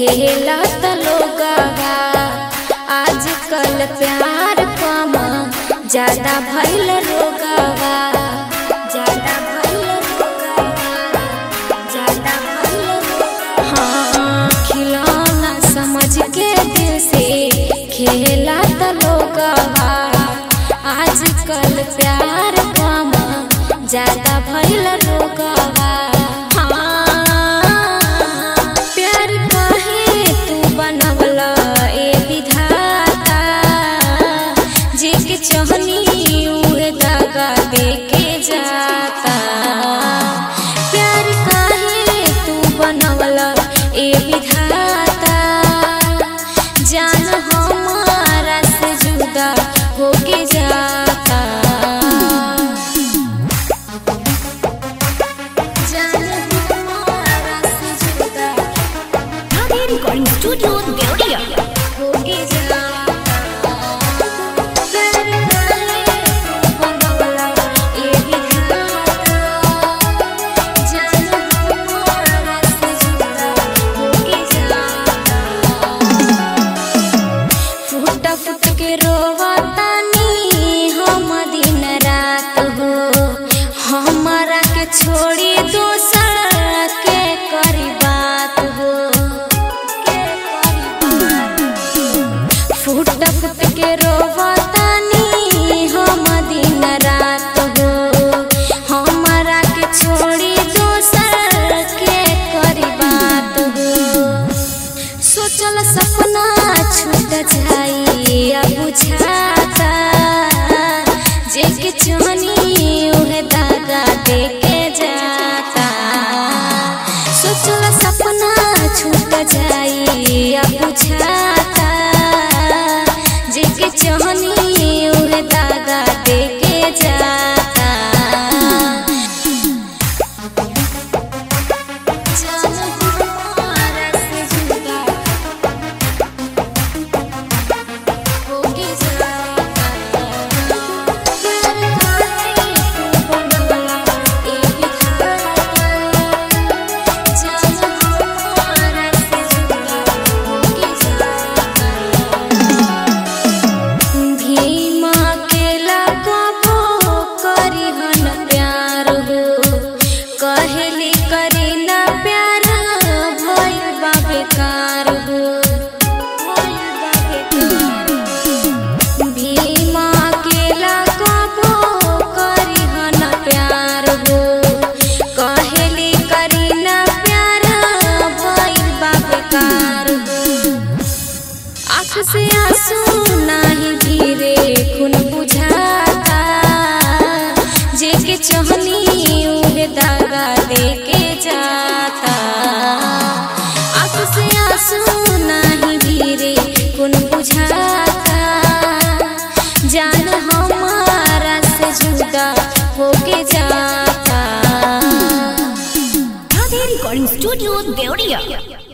खेला त लोगवा आजकल प्यार कम ज्यादा भइल रोगवा ज्यादा भइल रोगवा ज्यादा भइल रोगवा हाँ खिलौना समझ के दिल से खेला त लोगवा आजकल प्यार कम ज्यादा भइल रोगवा हाँ, प्यार काहे तू बनवला ए विधाता जेके चाहनी उहे दागा देके जाता प्यार काहे तू बनवला ए विधाता जान हमारा से जुदा होके जाता जान हमारा से जुदा Radhe Recording Studio, Deodia. होके जाता प्यार काहे तू बनवला ए विधाता जान हमारा से जुदा होके जाता फूट फूट के रोवतानी हम दिन रात हो हमारा के छोड़ी दोसर के करी बात हो फूट फूट के रोवतानी हम दिन रात हो हमारा के छोड़ी दोसर के करी बात हो सोचल सपना छूट जाई अब बुझाता जेके चाहनी उहे दागा देके जाता सोचल सपना छूट जाई अब बुझाता जेके चाहनी उहे दागा देके जाता जान हमारा से जुदा होके जाता प्यार काहे तू बनवला ए विधाता जान हमारा से जुदा होके जाता भीमा के लगबो करिहन प्यार हो कहली करी ना प्यार भइल बा बेकार हो भीमा के लगबो करिहन प्यार हो कहली करी ना प्यार भइल बा बेकार हो आँख से आंसू नाही धीरे खून बुझाता जेके चाहनी उहे दागा देके जाता आँख से आंसू नाही धीरे खून बुझाता जान हमारा से जुदा होके जाता Radhe Recording Studio, Deodia.